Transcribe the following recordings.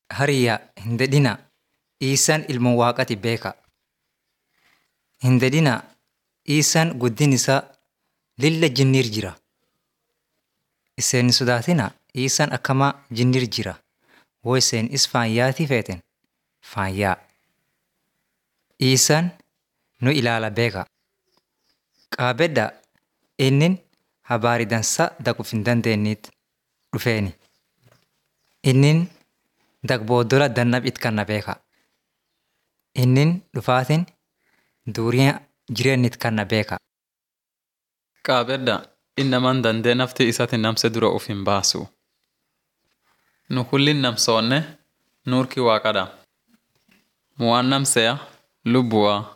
Hariyyaa hin dedhinaa Iisaan ilma waaqati beeka. Hin dedhinaa Iisaan guddin isaa lilla jinniir jira. Iseen hin sodaatinaa Iisaan akkamaa jinniir jira. Woo iseen is faayyaatii feeten faayyaa. Iisaan nu ilaala beeka. Qaabedda innin habaari dansaa daquuf hin dandeenyeet dhufeeni. Innin dagboodola dannab it kanna beeka. Innin dhufaatiin duuriyaa jireenya it kanna beeka. Qaabedda innaman dandee nafti isati namse dura uf hin baasu. Nu kullin namsoonne nuurki waaqadha. Mu'aan namseya lubbuwaa.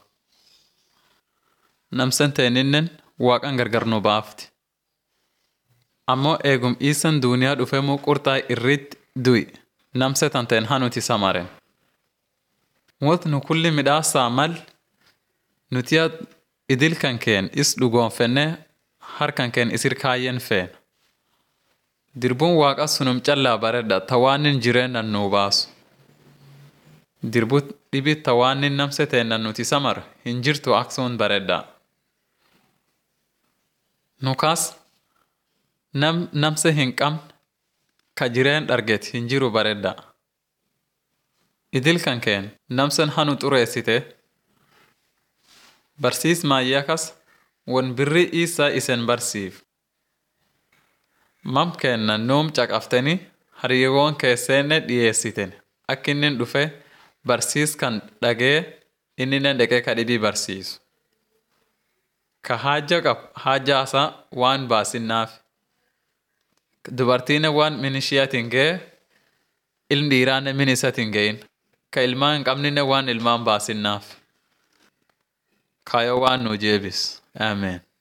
Namsen teeninnen waaqan gargar nu baafti. Ammoo eegum iisan duuniyaa dhufemuu qurxaa irritti du'i namse tanteen hanuti samaren. Wot nu kulli midhaasaa mal nutiya idil kan keen is dhugoonfenne harkan keen isir kaayyen feen. Dirbuun waaqa sunum callaa baredha tawaanin jireennan nuu baasu. Dirbu dhibi tawaanin namse teennan nuti samar hin jirtu aksuun baredha. Nukaas nam namse hin qabne ka jireen dharget hin jiru baredha. Idil kan keen namsen hanu xureessite barsiis maayyakas won birri isaa isen barsiif. Mam keenna nuum caqafteni hariyewoon keesseenne dhiyeessiten akka innin dhufe barsiis kan dhagee inninen deqee ka dhibii barsiisu. Ka haajja qab haajjaasaa waan baasinnaaf. Dubartiine waan min ishiyatin ga'e ilmi dhiiraanne min isatin ga'in. Ka ilmaa hin qabninne waan ilmaan baasinnaaf. Kaayoo waan nuu jeebis. Ameen.